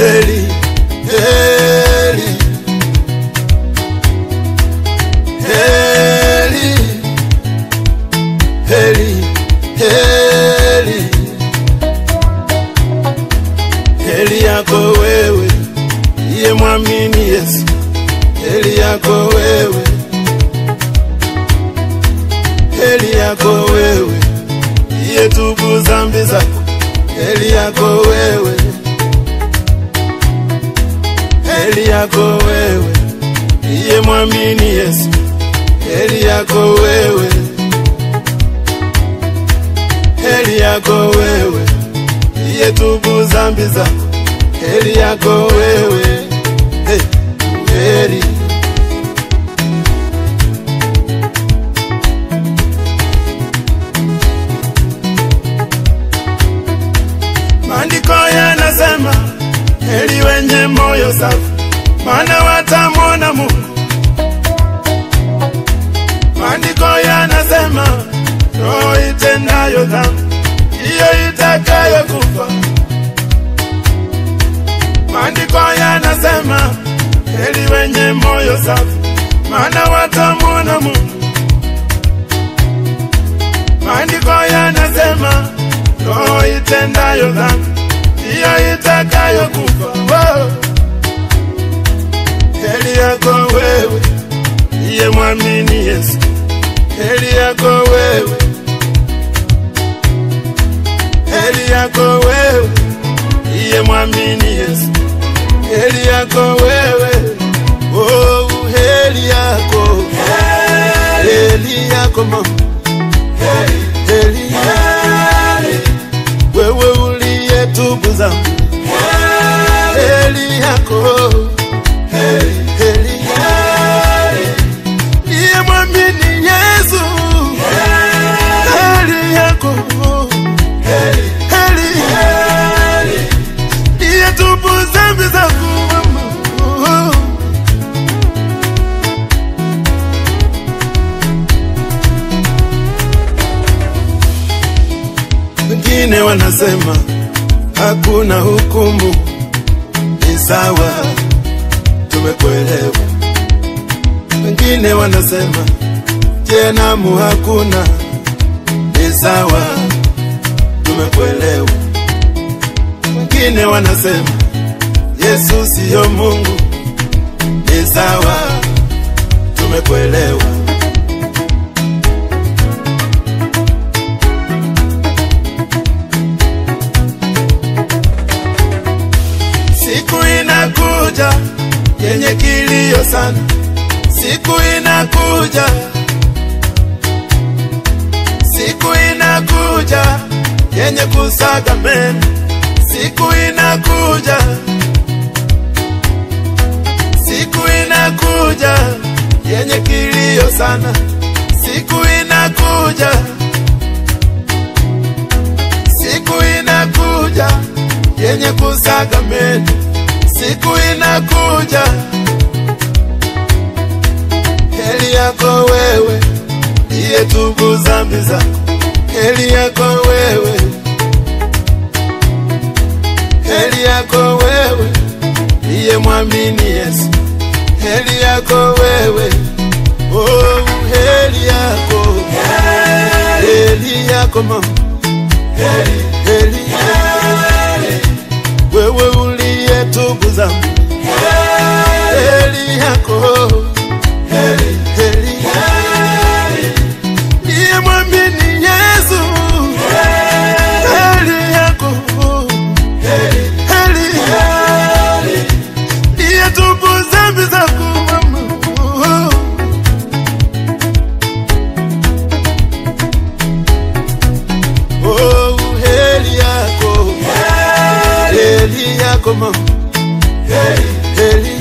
heri, heri, heri, heri, heri, heri yako wewe iye mwamini Yesu, heri yako wewe, heri yako wewe iye tubu zambi zako, heri yako wewe, heri yako wewe iye mwamini Yesu, heri yako wewe, heri yako wewe iye tubu zambi zako, heri yako wewe, hey, heri Maandiko yanasema heri wenye moyo safi, maana watamwona Mungu. Maandiko yanasema roho itendayo dhambi ndiyo itakayokufa. Maandiko yanasema heri wenye moyo safi, maana watamwona Mungu. Maandiko yanasema roho itendayo dhambi ndiyo itakayokufa. Wow. Heri yako wewe iye mwamini Yesu, heri yako wewe, heri yako wewe iye mwamini Yesu, heri yako wewe, oh, heri yako, heri yako mama, heri wewe uliyetubu dhambi, heri yako, heri iye mwamini Yesu, heri yako, heri iye tubu dhambi zako mama. Wengine wanasema hakuna hukumu, ni sawa, tumekuelewa. Wengine wanasema jehanamu hakuna, ni sawa, tumekuelewa. Wengine wanasema Yesu siyo Mungu, ni sawa, tumekuelewa. Siku inakuja yenye kilio sana, siku inakuja, siku inakuja yenye kusaga meno, siku inakuja, siku inakuja yenye kilio sana, siku inakuja, siku inakuja yenye kusaga meno, siku inakuja. Heri yako wewe iye tubu zambi zako, heri yako wewe, heri yako wewe iye mwamini Yesu, heri yako wewe, oh, heri yako, heri yako mama, heri, heri, wewe uliyetubu dhambi, heri yako, heri, heri, iye mwamini Yesu, heri yako, heri, iye tubu dhambi zako mama. Oh, heri yako, heri yako mama, heri